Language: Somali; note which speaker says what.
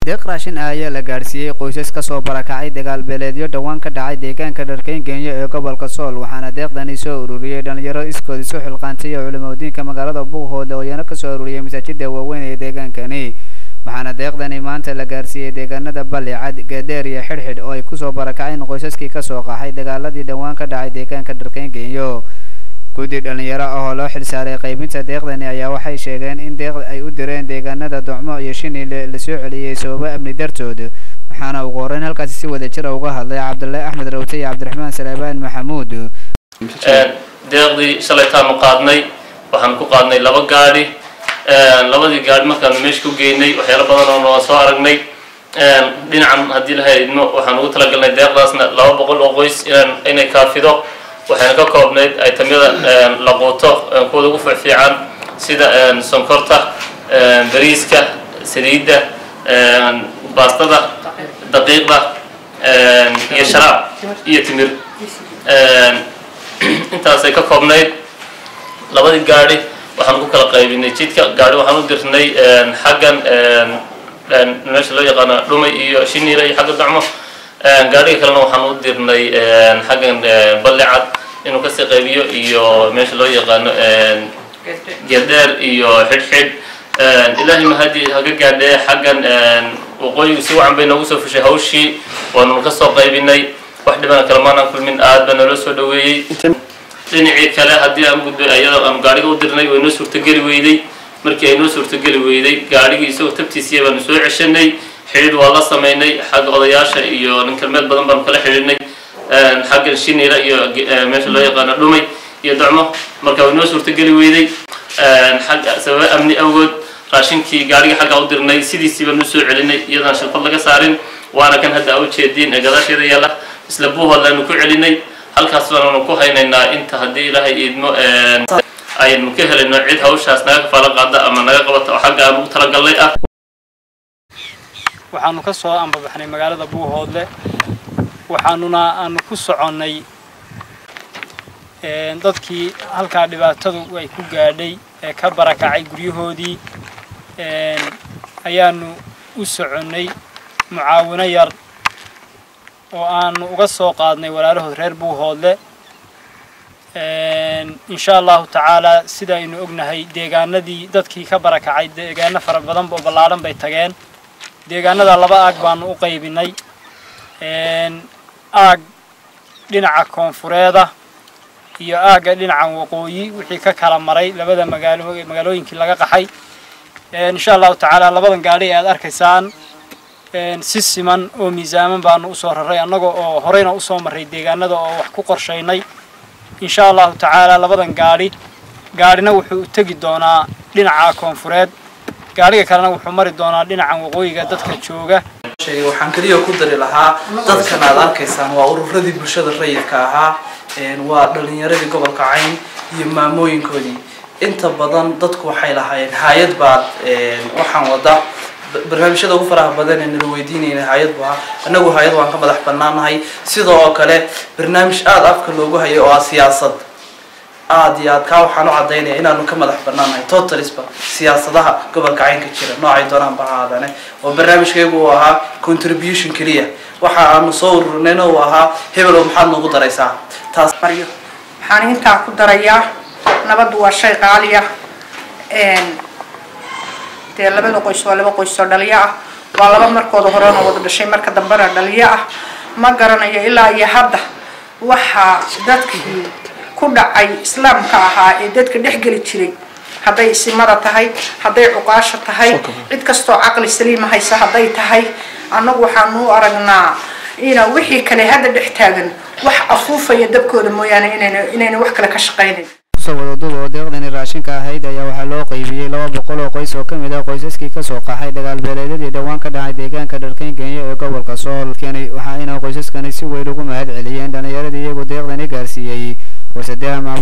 Speaker 1: deeq raashin ah ayaa la gaadhsiiyey qoysas kasoo barakacay dagaal beeleedyo dhowaan ka dhacay deegaanka dharkeyn kenya ee gobolka sool waxaana deeqdani soo ururiyey dhalinyaro iskood isu xilqaantay oo culimadiinka magaalada buuhoodle oo iyana kasoo ururiyey masaajida waaweyn ee deegaankani waxaana deeqdani maanta la gaarsiiyey deegaanada balli cad geedeer iyo xidhxidh oo ay kusoo barakaceen qoysaskii kasoo qaxay dagaaladii dhowaan ka dhacay deegaanka dharkeyn kenyo guddi dhalinyaro ah oo loo xilsaaray qaybinta deeqdani ayaa waxay sheegeen in deeqda ay u direen deegaanada docmo iyo shinile lasoo celiyey sababo amni dartood waxaana ugu horreyn halkaasi si wada jira uga hadlay cabdullaahi axmed rawte iyo cabdiraxmaan salaabaan maxamuud
Speaker 2: deeqdii shalaytaanu qaadnay waxaan ku qaadnay laba gaadhi labadii gaadhi markaanu meesha ku geynay waxyaalo badan oo noo soo aragnay dhinacan haddii la haydno waxaan ugu talagalnay deeqdaasna laba boqol oo qoys inay kaafido waxayna ka koobnayd aytamyada la quuto kuwada ugu fiicfiican sida sonkorta bariiska saliidda baastada daqiiqda iyo sharaab iyo timir intaasay ka koobnayd labadii gaadhi waxaan ku kala qaybinay jidka gaadhi waxaan u dirnay xaggan meesha loo yaqaano dhumay iyo shiniila iyo xagga dacmo gaadhiga kalena waxaan u dirnay xaggan balli cad inuu kasii qaybiyo iyo meesha loo yaqaano geeldheer iyo xidhxidh ilaahay mahadi haga gaadhee xaggan waqooyigu si wacan bay noogu soo fushay hawshii waanunu kasoo qaybinay wax dhibana kale maanaan kulmin aad baa naloo soo dhaweeyey dhinacii kale haddii aan gudbay ayadoo aan gaadhiga u dirnay way noo suurtogeli weyday markii ay noo suurtogeli weyday gaadhigii isagoo tabtiisiya baanu soo ceshanay xidhiidh waa la samaynay xagga odayaasha iyo nin kalmeed badan baanu kala xidhiidhnay xaggan shinila iyo meesha loo yaqaano dhumay iyo docmo marka way noo suurtogeli weyday xagga sababa amni awgood raashinkii gaadhiga xaggaa u dirnay sidiisii baanu soo celinay iyadaan shilfad laga saarin waana kan hadda u jeediin ee gadaasheeda yaalla isla buuhood aanu ku celinay halkaas baananu ku haynaynaa inta haddii ilaahay iidmo aynu ka helayno cid hawshaas naga kafaalo qaada ama naga qabata oo xagga aan ugu talagalnay ah
Speaker 3: waxaanu ka soo ambabaxnay magaalada buuhoodle waxaanuna aanu ku soconnay dadkii halkaa dhibaatadu ay ku gaadhay ee ka barakacay guryahoodii ayaanu u soconnay mucaawino yar oo aanu uga soo qaadnay walaalahood reer buuhoodle insha allahu tacaalaa sida aynu ognahay deegaanadii dadkii ka barakacay deegaano fara badan oo ballaadhan bay tageen deegaanada laba aag baanu u qaybinay aag dhinaca koonfureeda iyo aagga dhinaca waqooyi wixii ka kala maray labada magaalo magaalooyinkii laga qaxay insha allahu tacaala labadan gaadhi ee aad arkaysaan si siman oo miisaaman baanu usoo raray annaga oo horeyna usoo marray deegaanada oo wax ku qorshaynay insha allahu tacaala labadan gaadhi gaadhina wuxuu u tegi doonaa dhinaca koonfureed gaadhiga kalena wuxuu mari doonaa dhinacan waqooyiga dadka jooga
Speaker 4: waxaan keliya ku dari lahaa dadkan aad arkaysaan waa ururadii bulshada rayidka ahaa waa dhalinyaradii gobolka cayn iyo maamooyinkoodii inta badan dadku waxay lahaayeen hay-ad baad waxaan wada barnaamijyada ugu faraha badan ee nala weydiinayna hay-ad bu ahaa annagu hay-ad waan ka madax banaanahay sidoo oo kale barnaamij aada afka loogu hayay oo ah siyaasad aada iyo aad kaa waxaan u cadaynaya inaanu ka madax banaanahay totalisba siyaasadaha gobolka caynka jira noocay doonaanba ha aadane oo barnaamijkaygu uu ahaa contribution keliya waxa aanu soo ururnayna uu ahaa hebelow maxaad noogu daraysaa taas
Speaker 5: maryo waxaan intaa ku darayaa nabaddu waa shay qaaliya dee labada qoys waa laba qoys oo dhaliyo ah waa laba markooda horena wada dhashay marka dambena dhaliyo ah ma garanayo ilaa iyo hadda waxaa dadkii ku dhacay islaamka ahaa ee dadka dhex geli jiray hadday isimada tahay hadday cuqaasha tahay cid kastoo caqli saliima haysa hadday tahay annagu waxaanu u aragnaa ina wixii kale hadda dhex taagan wax afuufaya dabkooda mooyaane inayna inayna wax kale ka shaqaynayn
Speaker 1: kusoo wadaduba oo deeqdani raashinka ahayd ayaa waxaa loo qaybiyey laba boqol oo qoys oo ka mid ah qoysaskii kasoo qaxay dagaal beeleedyadii dhowaan ka dhacay deegaanka dharkeyn kenya ee gobolka sool keni waxaayna qoysaskani si weyn ugu mahad celiyeen dhalinyaradii iyagoo deeqdani gaarsiiyey wasadeha